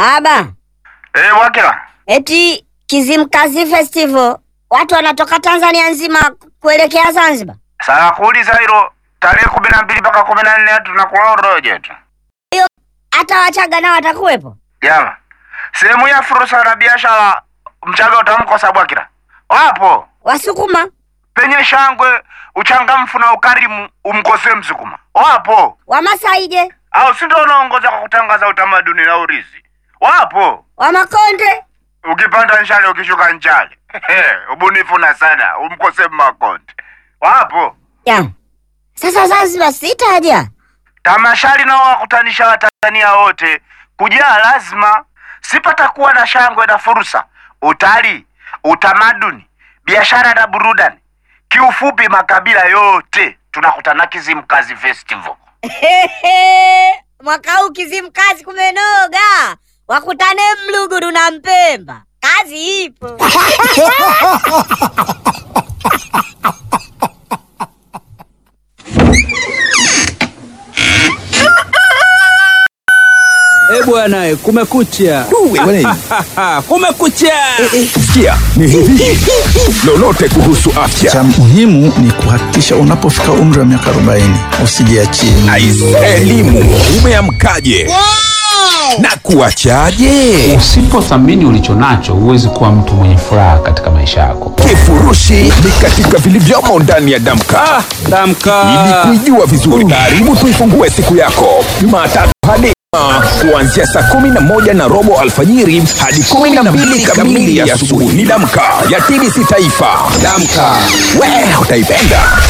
Baba, Eh, Wakila. eti Kizimkazi Festival watu wanatoka Tanzania nzima kuelekea Zanzibar. Sasa kuuliza hilo tarehe kumi na mbili mpaka kumi na nne tunakula uroje tu. Hata Wachaga nao watakuwepo. Jama. Sehemu ya fursa na biashara Mchaga utamkosa Bwakila. Wapo. Wasukuma Penye shangwe, uchangamfu na ukarimu umkosee Msukuma. Wapo. Wamasai je? Au si ndio unaongoza kwa kutangaza utamaduni na urithi? Wapo. Wamakonde? Ukipanda nchale ukishuka nchale. Ubunifu na sana umkosee Makonde. Wapo. Ya. Sasa Zanzibar sitaja. Tamashari nao wakutanisha Watanzania wote kujaa, lazima sipatakuwa na shangwe na fursa, utalii, utamaduni, biashara na burudani. Kiufupi, makabila yote tunakutana Kizimkazi Festival. Mwaka huu Kizimkazi kumenoga. Wakutane Mluguru na Mpemba. Kazi ipo. Eh bwana, kumekucha. kumekucha. Sikia ni hivi, lolote kuhusu afya. Cha muhimu ni kuhakikisha unapofika umri wa miaka 40 usijiachie. Aise, elimu umeamkaje na kuachaje? Usipothamini ulicho nacho, huwezi kuwa mtu mwenye furaha katika maisha yako. Kifurushi ni katika vilivyomo ndani ya Damka. Ah, damka. Ili kuijua vizuri, karibu tuifungue siku yako Jumatatu hadi Ijumaa, kuanzia saa kumi na moja na robo alfajiri hadi kumi na mbili kamili ya asubuhi. Ni Damka ya TBC Taifa. Damka, we utaipenda.